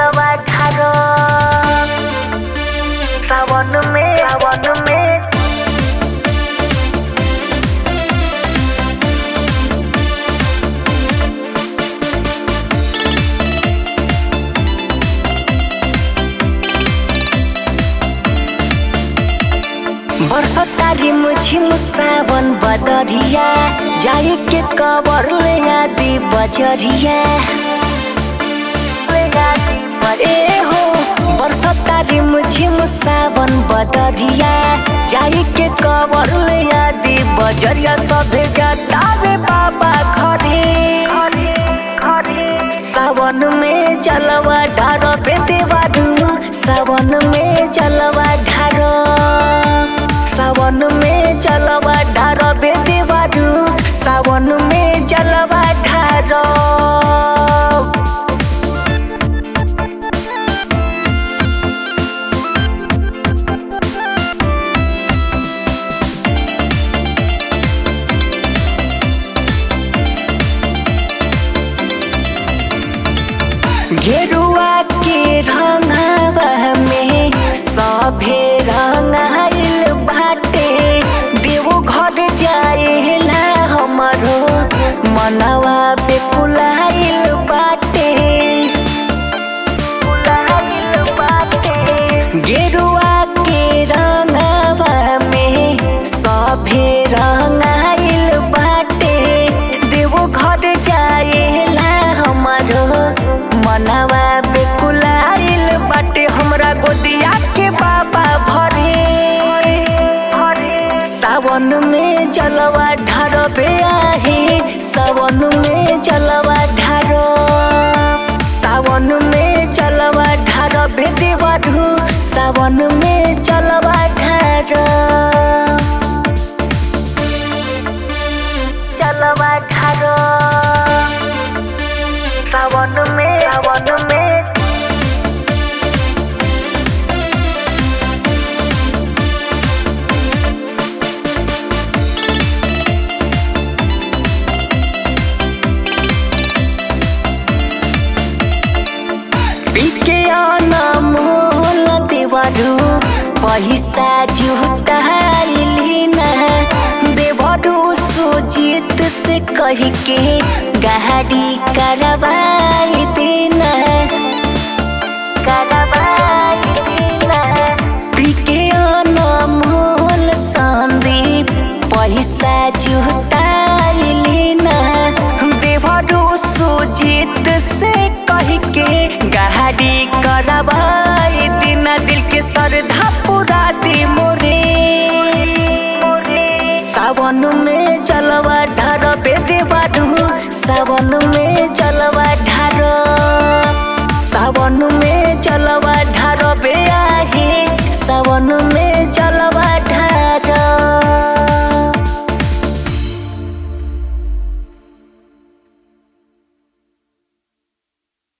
जलवा ढारो सावन में सावन में बरसता रिम झिम सावन बदरिया जाए के कबर ले आदि बजरिया ए हो बरसता रिम झिम सावन बदरिया जाए के कबर ले आदि बजरिया सभे जतावे बाबा घरे सावन में जलवा ढारो बेदेवारू सावन में जलवा ढारो सावन में जलवा ढारो बेदेवारू सावन में जलवा ढारो गेरुआ के रंगवा में सभे रंगाइल बाटे देवो घर जाएला हमरो मनवा बेकुलाइल बाटे कुलाइल बाटे गेरुआ के रंगवा में सभे रंगाइल बाटे देवो घर जाएला हमरो मनवा बेकुलाइल बाटे हमरा गोदिया के बाबा भरे सावन में जलवा ढारबे आहे सावन में जलवा ढारो सावन में जलवा ढारबे देवरू सावन में जलवा ढारो जलवा ढारो सावन में सावन में पीके अनमोल देवरू पैसा जुटाइली न देवरू सुजीत से कह के गाड़ी करवाई देना करवाई देना पीके अनमोल संदीप पैसा जुटाइली न देवरू सुजीत से कह के गाड़ी करवाई देना दिल के श्रद्धा पूरा दी मोरे सावन में जलवा ढारबे देवारू सावन में जल